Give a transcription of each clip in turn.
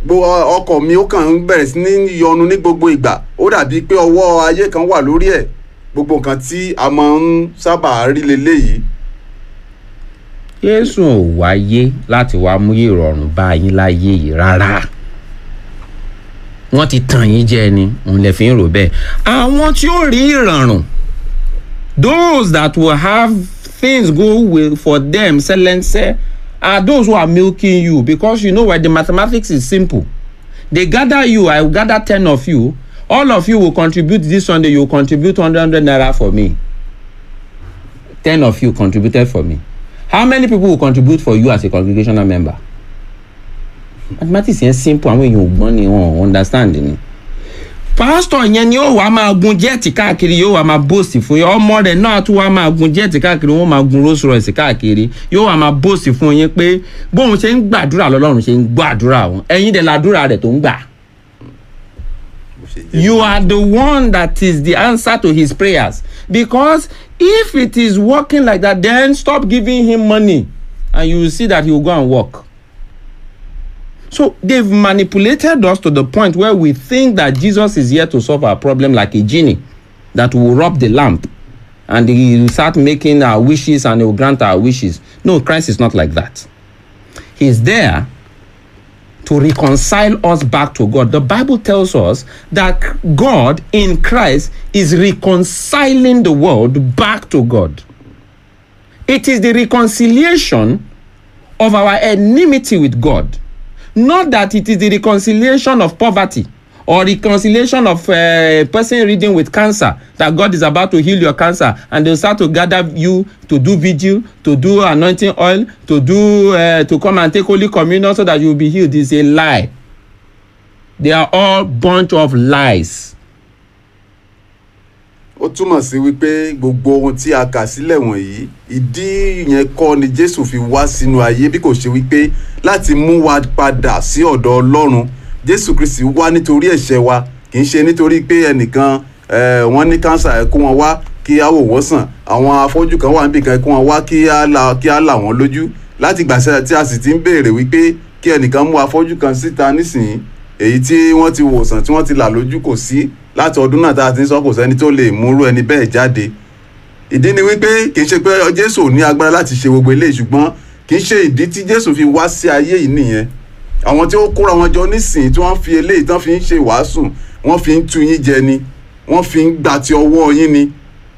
gbogbo ọkọ̀ mi ó kàn ń bẹ̀rẹ̀ sí ní yọnu ní gbogbo ìgbà ó dàbí pé ọwọ́ ayé kan wà lórí ẹ̀ gbogbo nǹkan tí a máa ń sábà rí leléyìí Jésù ò wáyé láti wá mú ìrọ̀rùn bá yín láyé yìí rárá wọ́n ti tàn yín jẹ ni òun lè fi ń rò bẹ́ẹ̀ àwọn tí ó rí ìrọ̀rùn those that will have things go well for them selense are those who are milking you because you know why the mathematics is simple they gather you i will gather ten of you all of you will contribute this sunday you will contribute hundred hundred naira for me ten of you contributed for me how many people will contribute for you as a congregational member mathematics yẹn simple àwọn èèyàn ò gbọ́n ni wọn ò understand ni pásítọ̀ yẹn ni ó wàá máa gun jẹ́ẹ̀tì káàkiri yóò wàá máa bóòsì fún yín ọmọ rẹ̀ náà tún wàá máa gun jẹ́ẹ̀tì káàkiri wọ́n máa gun Rolls Royce káàkiri yóò wàá máa bóòsì fún yín pé bóun ṣe ń gbàdúrà lọ́lọ́run ṣe ń gbàdúrà wọn ẹ̀yin dẹ̀ làdúrà rẹ̀ tó ń gbà. bó ṣe jẹ́ You are the one that is the answer to his prayers because if it is working like that then stop giving him money and you will see that he will go and work. So they've manipulated us to the point where we think that Jesus is here to solve our problem like a genie that will rub the lamp and he will start making our wishes and he will grant our wishes. No, Christ is not like that. He's there to reconcile us back to God. The Bible tells us that God in Christ is reconciling the world back to God. It is the reconciliation of our enmity with God. Not that it is the reconciliation of poverty or reconciliation of a person reading with cancer that God is about to heal your cancer and they'll start to gather you to do vigil, to do anointing oil, to do uh, to come and take holy communion so that you will be healed is a lie. They are all bunch of lies. ó túmọ̀ sí wípé gbogbo ohun tí a kà sílẹ̀ wọ̀nyí ìdí yẹn kọ́ ni jésù fi wá sínú ayé bí kò ṣe wípé láti mú wa padà sí ọ̀dọ̀ ọlọ́run jésù kristi wá nítorí ẹ̀ṣẹ̀ wa kì í ṣe nítorí pé ẹnìkan eh, wọ́n ní kánsà ẹ̀ kó wọn wá kí á wò wọ́n sàn àwọn afọ́jú kan wà níbìkan ẹ̀ kó wọn wá kí á là kí á là wọ́n lójú láti gbàṣẹ tí a sì ti ń béèrè wípé kí ẹnìkan mú afọ́jú kan síta nísìnyí èyí tí wọ́n ti wòsàn tí wọ́n ti là lójú kò sí láti ọdún náà tá a ti ń sọ kò sẹ́ni tó lè múrú ẹni bẹ́ẹ̀ jáde ìdí ni wípé kì í ṣe pé jésù ò ní agbára láti ṣe gbogbo eléyìí ṣùgbọ́n kì í ṣe ìdí tí jésù fi wá sí ayé yìí nìyẹn àwọn tí ó kóra wọn jọ nísìnyí tí wọ́n fi eléyìí tán fi ń ṣe wàásù wọ́n fi ń tu yín jẹ ni wọ́n fi ń gbà ti ọwọ́ yín ni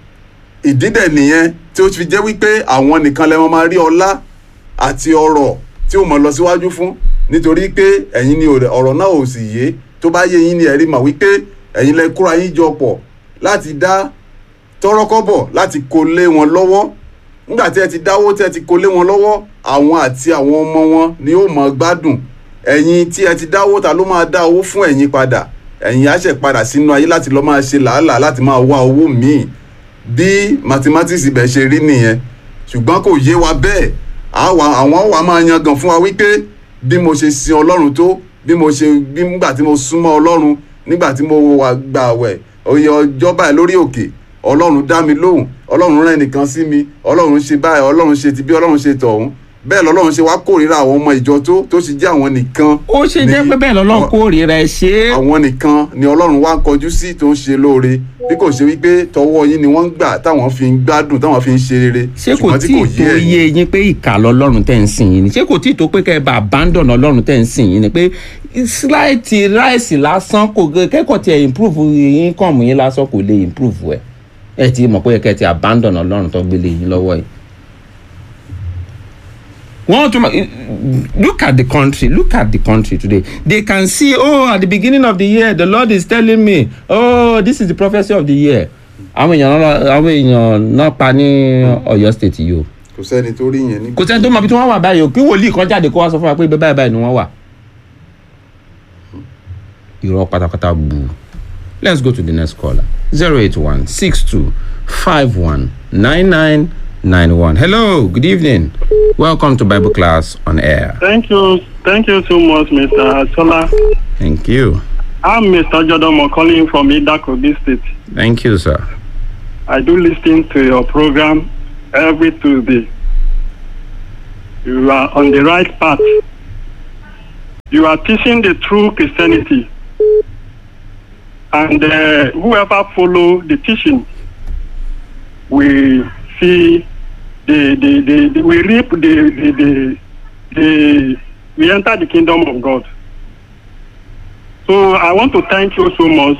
ìdí dẹ̀ nìyẹn tí ó fi jẹ́ wípé àwọn nìkan lẹ́wọ̀n máa rí ọlá àti ọrọ̀ tí ó mọ̀ lọ síwájú fún nítorí pé ẹ̀yin ni ọ̀rọ̀ náà ò sì yé tó bá yé yín ni ẹ̀rí mọ̀ wípé ẹ̀yin lẹ kóra yín jọ pọ̀ láti dá tọ́rọ́kọ́bọ̀ láti kó lé wọn lọ́wọ́ nígbà tí ẹ ti dáwó tí ẹ ti kó lé wọn lọ́wọ́ àwọn àti àwọn ọmọ wọn ni ó mọ̀ gbádùn ẹ̀yin tí ẹ ti dáwó ta ló máa dá owó fún ẹ̀yin padà ẹ̀yin á ṣẹ̀ padà sínú ayé láti lọ́ọ́ máa ṣe làálàá láti máa wá owó míì bí mathematics ibẹ̀ ṣe rí nìyẹn ṣùgbọ́n kò yé wa bẹ́ẹ̀ àwọn wà máa yangàn fún wa wípé bí mo ṣe sin ọlọ́run tó bí mo ṣe bí nígbà tí mo súnmọ́ ọlọ́run nígbà tí mo wà gbààwẹ̀ oyè ọjọ́ báyìí lórí òkè ọlọ́run dá mi lóhùn ọlọ́run rán ẹnìkan sí mi ọlọ́run ṣe báyìí ọlọ́run ṣe ti bí ọlọ́run ṣe tọ̀hún bẹ́ẹ̀ lọ́lọ́run ṣe wá kórìíra àwọn ọmọ ìjọ tó tó sì jẹ́ àwọn nìkan. ó ṣe jẹ́ pé bẹ́ẹ̀ lọ́lọ́run kórìíra ẹ ṣe é. àwọn nìkan ni ọlọ́run wá kọjú sí tó ń ṣe lóore bí kò ṣe wípé tọwọ́ yín ni wọ́n ń gbà táwọn fi ń gbádùn táwọn fi ń ṣe rere. ṣé kò tí ì tó yé yín pé ìkà lọ́lọ́run tẹ̀ ń sìn yín ni ṣé kò tí ì tó pé kẹ́ ẹ bá abandon ọlọ́run tẹ̀ ń sìn yín ni pé sláìtì ráìsì lásán kò kẹ́kọ̀ọ́ tiẹ̀ improve income yín lásán kò lè improve ẹ̀ ẹ ti mọ̀ pé kẹ́ ẹ ti abandon ọlọ́run tó gbélé yín lọ́wọ́ yìí want to look at the country look at the country today they can see oh at the beginning of the year the lord is telling me oh this is the prophecy of the year àwọn èèyàn náà àwọn èèyàn náà pa ní Ọ̀yọ́ state yìí o. kò sẹ́ni tó rí yẹn ní. kò sẹ́ni tó mọ ibi tí wọ́n wà báyìí o kí wòlíì kan jáde kó wá sọ fún wa pé báyìí báyìí ni wọ́n wà. irọ́ pátápátá bù let's go to the next caller zero eight one six two five one nine nine. 91. Hello, good evening. Welcome to Bible class on air. Thank you. Thank you so much, Mr. Asola. Thank you. I'm Mr. Jodomo calling from Idako District. Thank you, sir. I do listen to your program every Tuesday. You are on the right path. You are teaching the true Christianity. And uh, whoever follow the teaching will see the, the, the, the we reap the, the, the, the we enter the kingdom of God. So I want to thank you so much